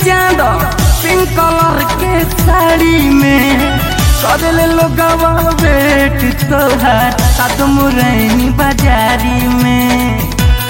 चांद pink colour के साड़ी में करले लोगवा वेट तोहार सात मुरैनी बाजारी में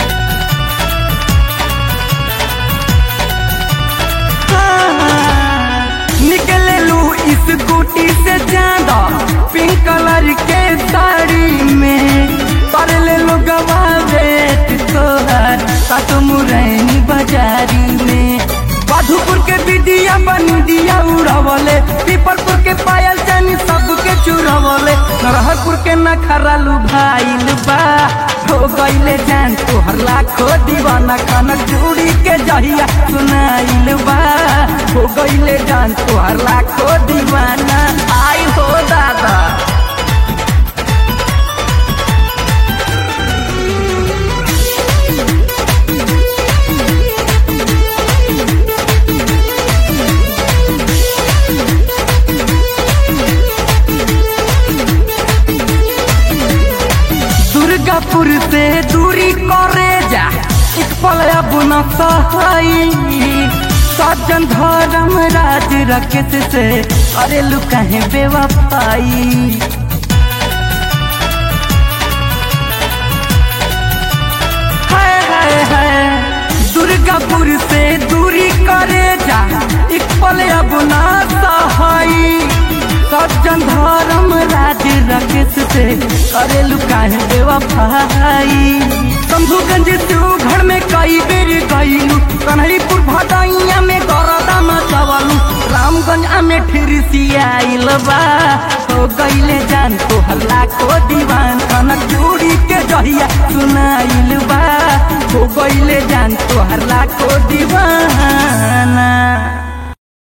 निकले लू इस गुटी से ज्यादा पिंक कलर के साड़ी में कर ले लो गवा वेट तोहर सात मुरैनी बाजारी में मधुपुर के बिदिया बनी दिया उड़ावले पीपलपुर के पायल जानी सबके चुरावले नरहरपुर के नखरालू भाईल बा हो गईले जान तोहर लाखो दीवाना कनक जुड़ी के जहिया सुनाइल बा हो गईले जान तोहर लाखो दीवाना आई हो दादा दुर्गापुर से दूरी करे जा एक पल अब न सहाई सज्जन धर्म राज रकेत से अरे लुकाहे बेवफाई हाय हाय हाय दुर्गापुर से दूरी करे जा एक पल अब ना सहाई सज्जन धर्म राज रकेश से करे लुकाहे बेवफाई शंभुगंज तू घर में कई बेर गईलू कन्हईपुर भदैया में गरदा मचवलू रामगंज में फिर सियाइल बा हो गईले जान तो हल्ला को दीवान कनक जोड़ी के जहिया सुनाइल बा हो गईले जान तो हल्ला को दीवान